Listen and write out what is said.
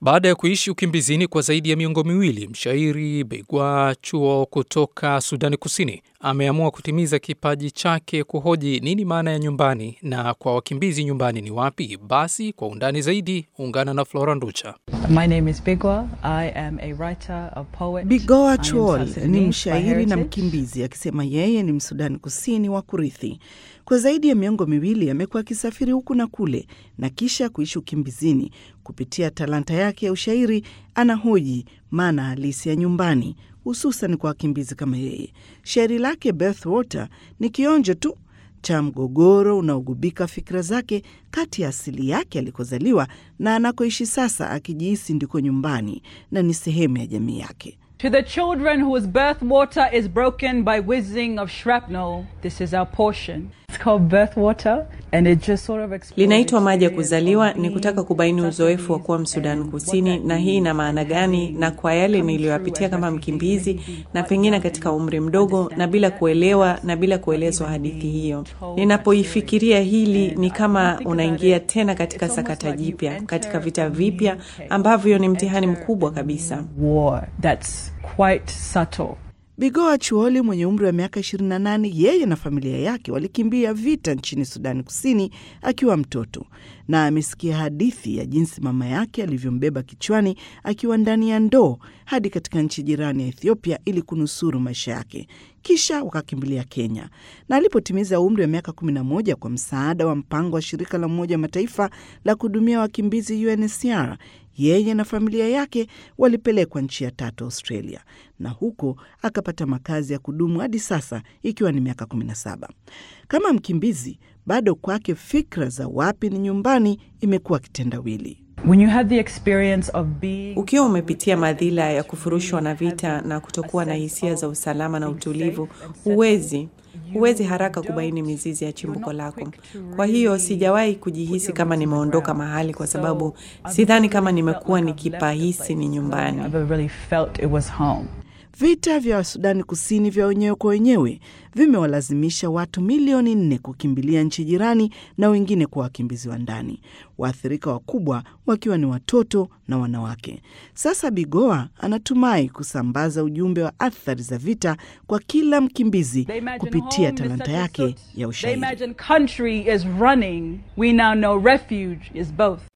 Baada ya kuishi ukimbizini kwa zaidi ya miongo miwili, mshairi Begwa Chuo kutoka Sudani Kusini ameamua kutimiza kipaji chake kuhoji nini maana ya nyumbani na kwa wakimbizi nyumbani ni wapi. Basi kwa undani zaidi, ungana na Flora Nducha. My name is Bigwa. I am a writer, a poet. Bigoa I am Chuol South ni Sudanese by mshairi na heritage. mkimbizi akisema yeye ni Msudani Kusini wa kurithi. Kwa zaidi ya miongo miwili amekuwa akisafiri huku na kule na kisha kuishi ukimbizini. Kupitia talanta yake ya ushairi, anahoji maana halisi ya nyumbani, hususan kwa wakimbizi kama yeye. Shairi lake Birthwater ni kionjo tu cha mgogoro unaogubika fikra zake kati ya asili yake alikozaliwa na anakoishi sasa, akijihisi ndiko nyumbani na ni sehemu ya jamii yake. To the children whose birth water is broken by whizzing of shrapnel, this is our portion. It's called birth water, and it just sort of explores Linaitwa maji ya experience kuzaliwa, of ni being kutaka kubaini uzoefu wa kuwa Sudanese Msudan and Kusini, what that na hii ina means maana as gani, being na kwa yale coming niliyoyapitia through kama as refugee, mkimbizi, maybe being na quite pengine young katika and umri mdogo, na understanding bila that, kuelewa na bila or kuelezwa even hadithi being hiyo. told that Ninapoifikiria story. hili, And ni I kama think about unaingia it, tena katika it's almost sakata like you jipya, enter katika a vita new vipya cave. ambavyo ni You mtihani enter mkubwa a kabisa. new war that's quite subtle. Bigoa Chuoli mwenye umri wa miaka 28, yeye na familia yake walikimbia vita nchini Sudani Kusini akiwa mtoto, na amesikia hadithi ya jinsi mama yake alivyombeba kichwani akiwa ndani ya ndoo hadi katika nchi jirani ya Ethiopia ili kunusuru maisha yake. Kisha wakakimbilia Kenya, na alipotimiza umri wa miaka 11, kwa msaada wa mpango wa shirika la Umoja wa Mataifa la kuhudumia wakimbizi UNHCR, yeye na familia yake walipelekwa nchi ya tatu Australia, na huko akapata makazi ya kudumu hadi sasa ikiwa ni miaka 17. Kama mkimbizi, bado kwake fikra za wapi ni nyumbani imekuwa kitendawili. When you have the experience of being Ukiwa umepitia madhila ya kufurushwa na vita na kutokuwa na hisia za usalama na utulivu, huwezi huwezi haraka kubaini mizizi ya chimbuko lako. Kwa hiyo sijawahi kujihisi kama nimeondoka mahali, kwa sababu sidhani kama nimekuwa nikipahisi ni nyumbani. I've ever really felt it was home. Vita vya Sudani Kusini vya wenyewe kwa wenyewe vimewalazimisha watu milioni nne kukimbilia nchi jirani na wengine kuwa wakimbizi wa ndani, waathirika wakubwa wakiwa ni watoto na wanawake. Sasa Bigoa anatumai kusambaza ujumbe wa athari za vita kwa kila mkimbizi They imagine kupitia home is talanta such and yake such. ya They ushairi. imagine country is running. We now know refuge is both.